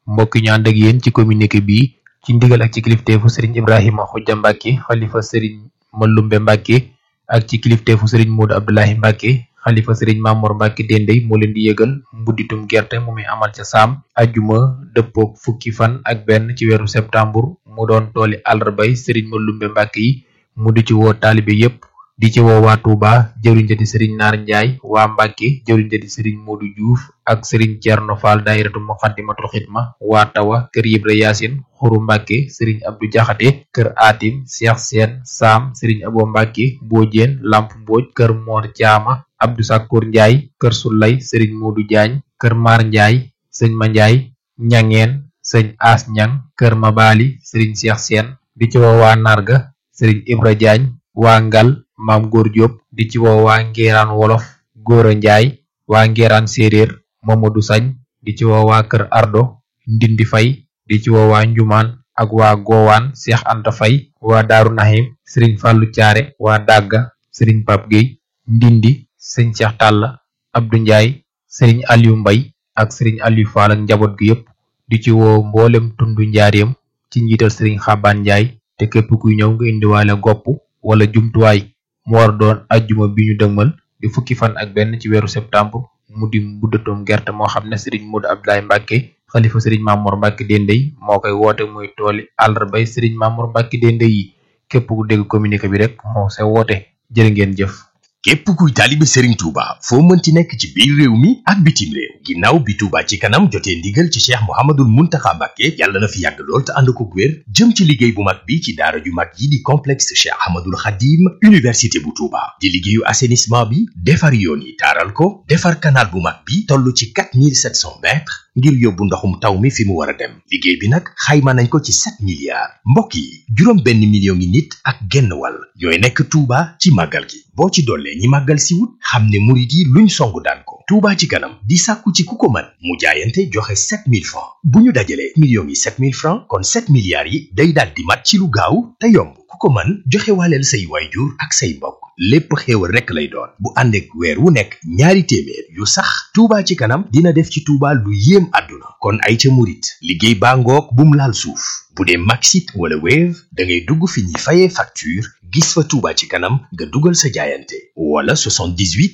mbokk yi ñu ànd ak yéen ci communiqué bi ci ndigal ak ci kilifteefu sëriñ Ibrahima Xujja Mbàkke xalifa sëriñ Malumbe Mbàkke ak ci kilifteefu sëriñ Moodu Abdoulahi Mbàkke xalifa sëriñ Mamor Mbàkke Dendey moo leen di yëgal mbudditum gerte mu muy amal ca saam ajjuma dëppook fukki fan ak benn ci weeru septembre mu doon tooli àllarbay sëriñ Malumbe Mbàkke yi mu di ci woo taalibe yépp di ci woo waa Touba jëwriñ ja di sëriñ Naar Njaay waa Mbàkke jëwriñ ja di sëriñ Moodu Juuf ak sëriñ Cerno Faal daayiratu Muxaddamatul Xidma waa Tawa kër Ibra Yaasin xuru Mbàkke sëriñ Abdu Jaxate kër Atim Seex Seen Saam sëriñ Abo Mbàkke Boojeen Lamp Mbooj kër Moor Caama Abdu Sakkoor Njaay kër Sulay sëriñ Moodu Jaañ kër Maar Njaay sëñ Ma Njaay ñangeen sëñ As Ñang kër Mabaali sëriñ Seex Seen di ci woo waa Narga sëriñ Ibra Jaañ waa Ngal maam góor Diop di ci woo waa Ngiraan Wolof Góora Njaay waa Ngiraan Séeréer Mamadou Sañ di ci woo waa Kër Ardo Ndindi Fay di ci woo waa Njumaan ak waa Gowaan Seex Anta Fay waa Daaru Nahim Sëriñ Fàllu Caare waa Dàgga Sëriñ Pap Géy Ndindi Sëñ Seex Tàlla Abdu Njaay Sëriñ Aliyu Mbay ak Sëriñ Aliyu Faal ak njaboot gi yépp di ci woo mboolem tundu njaareem ci njiital Sëriñ Xabaan Njaay te képp kuy ñëw nga indiwaale gopp wala jumtuwaay mu war doon ajjuma bi ñu dëgmal di fukki fan ak benn ci weeru septembre mu di buddatoom gerte moo xam ne sëriñ Moodu Abdoulaye Mbàkke xalifa sëriñ Mamoor Mbàkke Dendey moo koy woote muy tooli àllarbay sëriñ Mamoor Mbàkke Dendey yi képp ku dégg communiqué bi rek moo sa woote jërë ngeen jëf képp kuy taalibe Serigne Touba foo mënti nekk ci biir réew mi ak bitim réew ginnaaw bi Touba ci kanam jotee ndigal ci Cheikh Mouhamadoul Mountakha Mbacké yàlla na fi yàgg lool te ànd ko wér jëm ci liggéey bu mag bi ci daara ju mag yi di complexe Cheikh Ahmadoul Khadim université bu Touba di liggéeyu assainissement bi defar yoon yi taaral ko defar canal bu mag bi toll ci 4700 mètres ngir yóbbu ndoxum taw mi fi mu war a dem liggéey bi nag xayma nañ ko ci 7 milliards mbokk yi juróom benn million ngi nit ak genn wàll ñooy nekk Touba ci màggal gi boo ci dollee ñi màggal si wut xam ne murit yi luñ songu daan ko Touba ci kanam di sàkku ci ku ko mën mu jaayante joxe 7000 francs bu ñu dajalee millions yi 7000 francs kon 7 milliards yi day daal di mat ci lu gaaw te yomb ku ko mën joxe waaleel say waayjur ak say mbokk lépp xéewal rekk lay doon bu ànd ak weer wu nekk ñaari téeméer yu sax Touba ci kanam dina def ci Touba lu yéem àdduna kon ay ca murit liggéey baa ngoog bum laal suuf bu dee Maxit wala Wave da ngay dugg fi ñuy fayee facture gis fa Touba ci kanam nga dugal sa jaayante wala 78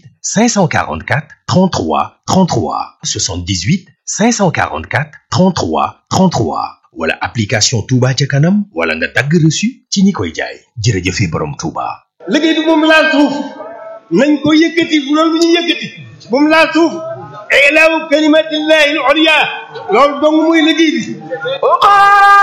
544 33 33 78 544 33 33 wala application Touba ca kanam wala nga dagg reçu ci ñi koy jaay jërëjëfe borom Touba. liggéey bi moom laal suuf nañ ko yëkkati bu loolu ñu yëkkati moom laal suuf ilaahu kalimatillahi al-ulya loolu dong muy liggéey bi